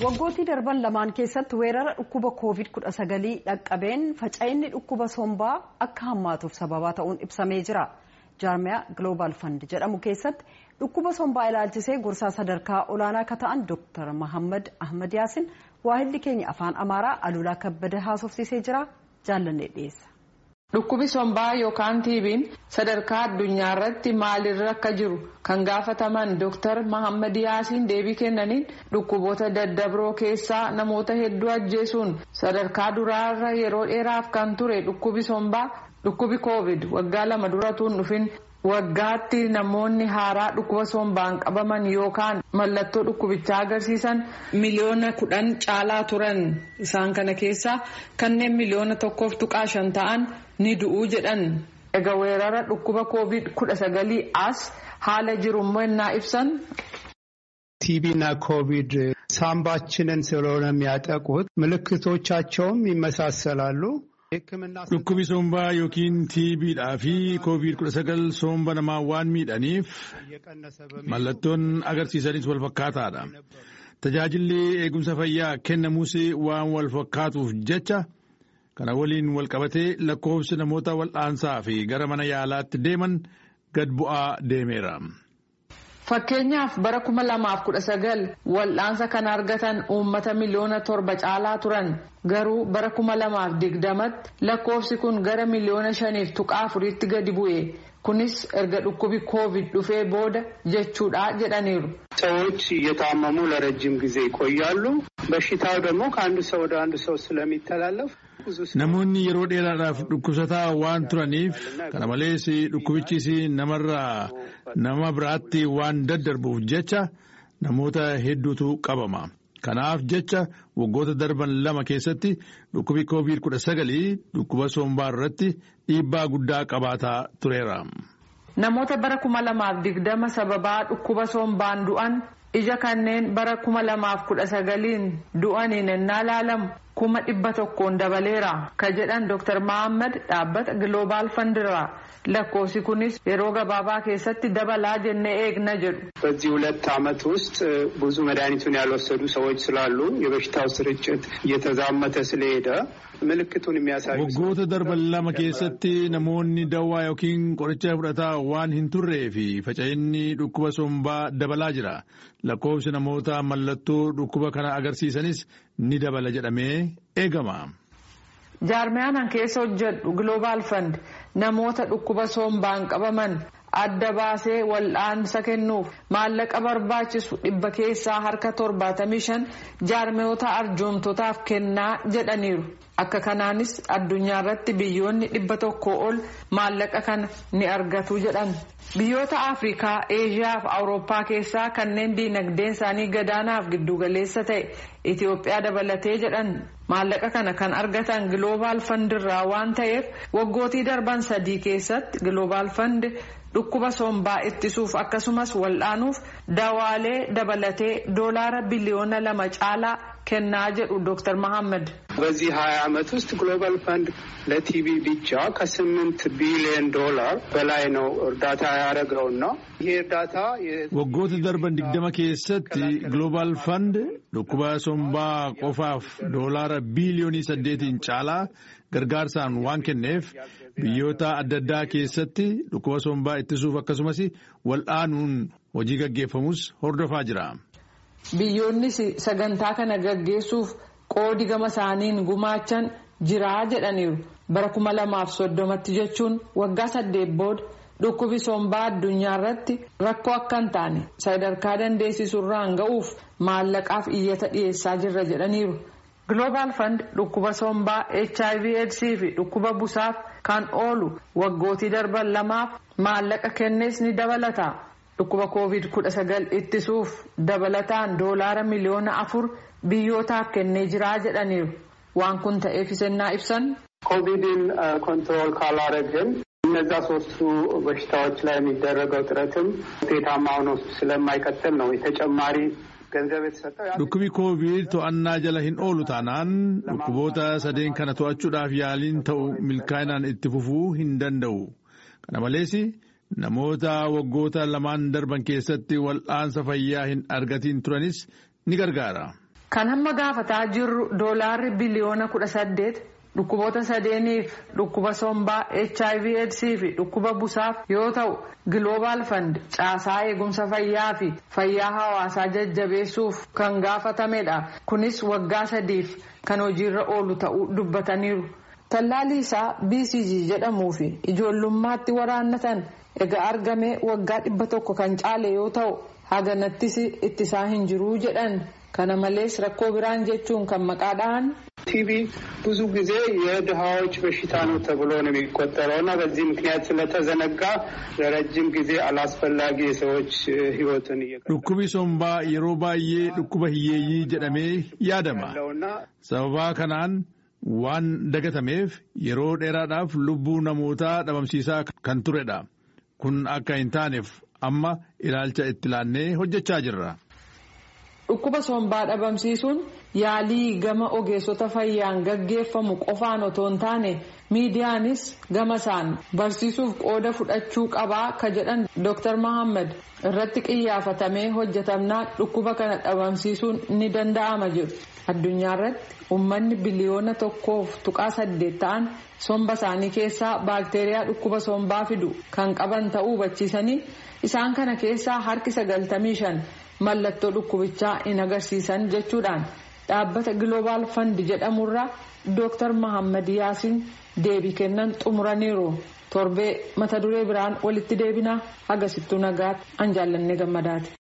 waggootii darban lamaan keessatti weerara dhukkuba koovid 19 dhaqqabeen faca'inni dhukkuba sombaa akka hammaatuuf sababaa ta'uun ibsamee jira jaarmiyaa global fund jedhamu keessatti dhukkuba sombaa ilaalchisee gorsaa sadarkaa olaanaa akka ta'an dr mahammad ahmad yaasin waahilli keenya afaan amaaraa alulaa kabbada haasofsiisee jira jaallanne dhiyeessa. Dhukkubi sombaa yookaan tiibiin sadarkaa addunyaa irratti maalirra akka jiru kan gaafataman Dr. Mahammad Yaasiin deebii kennaniin dhukkuboota daddabroo keessaa namoota hedduu ajjeesuun sadarkaa duraarra yeroo dheeraaf kan ture dhukkubi sombaa dhukkubi koovid waggaa lama duratuun dhufin waggaatti namoonni haaraa dhukkuba sombaan qabaman yookaan mallattoo dhukkubichaa agarsiisan miliyoona kudhan caalaa turan isaan kana keessaa kanneen miliyoona tokkoof tuqaa shan ta'an ni du'uu jedhan egaa weerara dhukkuba koovid kudha sagalii as haala jirummoo innaa ibsan. ቲቢና ኮቪድ ሳምባችንን ስለሆነ የሚያጠቁት ምልክቶቻቸውም ይመሳሰላሉ። Dhukkubi sombaa yookiin tiibiidhaa fi koovid kudha sagal somba namaa waan miidhaniif mallattoon agarsiisanis wal fakkaataadha. Tajaajilli eegumsa fayyaa kennamuus waan wal fakkaatuuf jecha kana waliin wal qabatee lakkoofsi namoota wal'aansaa fi gara mana yaalaatti deeman gad bu'aa deemeera. Fakkeenyaaf bara kuma lamaaf kudha sagal wal'aansa kan argatan uummata miliyoona torba caalaa turan garuu bara kuma lamaaf digdamatti lakkoofsi kun gara miliyoona shaniif tuqaa afuriitti gadi bu'e kunis erga dhukkubi koovid dhufee booda jechuudha jedhaniiru. ሰዎች እየታመሙ ለረጅም ጊዜ ይቆያሉ። በሽታው ደግሞ ከአንዱ ሰው ወደ አንዱ ሰው ስለሚተላለፍ Namoonni yeroo dheeraadhaaf dhukkubsataa waan turaniif kana malees dhukkubichis namarraa nama biraatti waan daddarbuuf jecha namoota hedduutu qabama. Kanaaf jecha waggoota darban lama keessatti dhukkubi koovid kudha sagalii dhukkuba sombaa irratti dhiibbaa guddaa qabaataa tureera. Namoota bara kuma lamaaf digdama sababaa dhukkuba sombaan du'an ija kanneen bara kuma lamaaf kudha sagaliin du'aniin ennaa laalamu kuma dhibba tokkoon dabaleera ka jedhan Dr. Mahammad dhaabbata Global Fund irraa lakkoofsi kunis yeroo gabaabaa keessatti dabalaa jennee eegna jedhu. በዚህ ሁለት ዓመት ውስጥ ብዙ መድኃኒቱን ያልወሰዱ ሰዎች ስላሉ የበሽታው ስርጭት እየተዛመተ ስለሄደ ምልክቱን የሚያሳዩ Waggoota darban lama keessatti namoonni dawaa yookiin qoricha fudhataa waan hin turree fi faca'inni dhukkuba sombaa dabalaa jira. Lakkoofsi namoota mallattoo dhukkuba kana agarsiisanis ni dabala jedhamee eegama. Jaarmiyaan keessa hojjedhu Global Fund namoota dhukkuba sombaan qabaman adda baasee wal'aansa kennuuf maallaqa barbaachisu dhibba keessaa harka torbaatamii shan jaarmiyoota arjoomtotaaf kennaa jedhaniiru. Akka kanaanis addunyaa irratti biyyoonni dhibba tokko ol maallaqa kana ni argatu jedhan. Biyyoota Afrikaa, Eeshiyaa fi Awurooppaa keessaa kanneen diinagdeen isaanii gadaanaaf giddugaleessa ta'e Itoophiyaa dabalatee jedhan maallaqa kana kan argatan Global Fund irraa waan ta'eef waggootii darban sadii keessatti Global Fund dhukkuba sombaa ittisuuf akkasumas wal'aanuuf dawaalee dabalatee doolaara biliyoona lama caalaa kennaa jedhu Dr. Mahammad. በዚህ ሀያ ዓመት ውስጥ ግሎባል ፈንድ ለቲቪ ብቻ ከስምንት ቢሊዮን ዶላር በላይ ነው እርዳታ ያደረገውና ይሄ እርዳታ Waggoota darban digdama keessatti Global Fund dhukkuba sombaa qofaaf doolaara biiliyoonii saddeetiin caalaa gargaarsaan waan kenneef biyyoota adda addaa keessatti dhukkuba sombaa ittisuuf akkasumas wal'aanuun hojii gaggeeffamus hordofaa jira. Biyyoonnis sagantaa kana gaggeessuuf qoodi gama isaaniin gumaachan jiraa jedhaniiru. Bara kuma lamaaf soddomatti jechuun waggaa saddeet booda dhukkubi sombaa addunyaa irratti rakkoo akka hin taane sadarkaa dandeessisurraan ga'uuf maallaqaaf iyyata dhiyeessaa jirra jedhaniiru. Global Fund dhukkuba sombaa HIV AIDS fi dhukkuba busaaf kan oolu waggootii darban lamaaf maallaqa kennees ni dabalata. Dhukkuba koovid kudha sagal ittisuuf dabalataan doolaara miliyoona afur biyyootaaf kennee jiraa jedhaniiru. Waan kun ta'eef isennaa ibsan. ኮቪድን ኮንትሮል ካላረግን እነዛ ሶስቱ በሽታዎች ላይ የሚደረገው ጥረትም ውጤታማ ሆኖ ስለማይቀጥል ነው የተጨማሪ ገንዘብ የተሰጠው። Dhukkubi koovid to'annaa jala hin oolu taanaan dhukkuboota sadeen kana to'achuudhaaf yaaliin ta'u milkaa'inaan itti fufuu hin danda'u. Kana malees namoota waggoota lamaan darban keessatti wal'aansa fayyaa hin argatiin turanis ni gargaara. Kan hamma gaafataa jirru doolaarri biliyoona kudha saddeet dhukkuboota sadeeniif dhukkuba sombaa HIV AIDS fi dhukkuba busaaf yoo ta'u Global Fund caasaa eegumsa fayyaa fi fayyaa hawaasaa jajjabeessuuf kan gaafatamedha. Kunis waggaa sadiif kan hojiirra oolu ta'uu dubbataniiru. Tallaalli isaa BCG jedhamuu fi ijoollummaatti waraannatan egaa argamee waggaa dhibba tokko kan caale yoo ta'u haganattis ittisaa hin jiruu jedhan. kana malees rakkoo biraan jechuun kan maqaa dhahan ቲቪ ብዙ ጊዜ የድሃዎች በሽታ ነው ተብሎ ነው የሚቆጠረው እና በዚህ ምክንያት ስለተዘነጋ ለረጅም ጊዜ አላስፈላጊ የሰዎች ሕይወትን dhukkubi sombaa yeroo baay'ee dhukkuba hiyyeeyyii jedhamee yaadama sababaa kanaan waan dagatameef yeroo dheeraadhaaf lubbuu namootaa dhabamsiisaa kan turedha kun akka hin taaneef amma ilaalcha itti laannee hojjechaa jirra. Dhukkuba sombaa dhabamsiisuun yaalii gama ogeessota fayyaan gaggeeffamu qofaan otoo hin taane miidiyaanis gama isaan barsiisuuf qooda fudhachuu qabaa ka jedhan Dr. Mohaammed irratti qiyyaafatamee hojjetamnaa dhukkuba kana dhabamsiisuun ni danda'ama jedhu. Addunyaa irratti uummanni biliyoona tokkoof tuqaa saddeet ta'an somba isaanii keessaa baakteeriyaa dhukkuba sombaa fidu kan qaban ta'uu hubachiisanii isaan kana keessaa harki sagaltamii shan. mallattoo dhukkubichaa hin agarsiisan jechuudhaan dhaabbata Global Fund jedhamurraa Dr. Mohaammed Yaasiin deebii kennan xumuraniiru. Torbee mata duree biraan walitti deebinaa hagasittuu nagaatti an jaallannee gammadaati.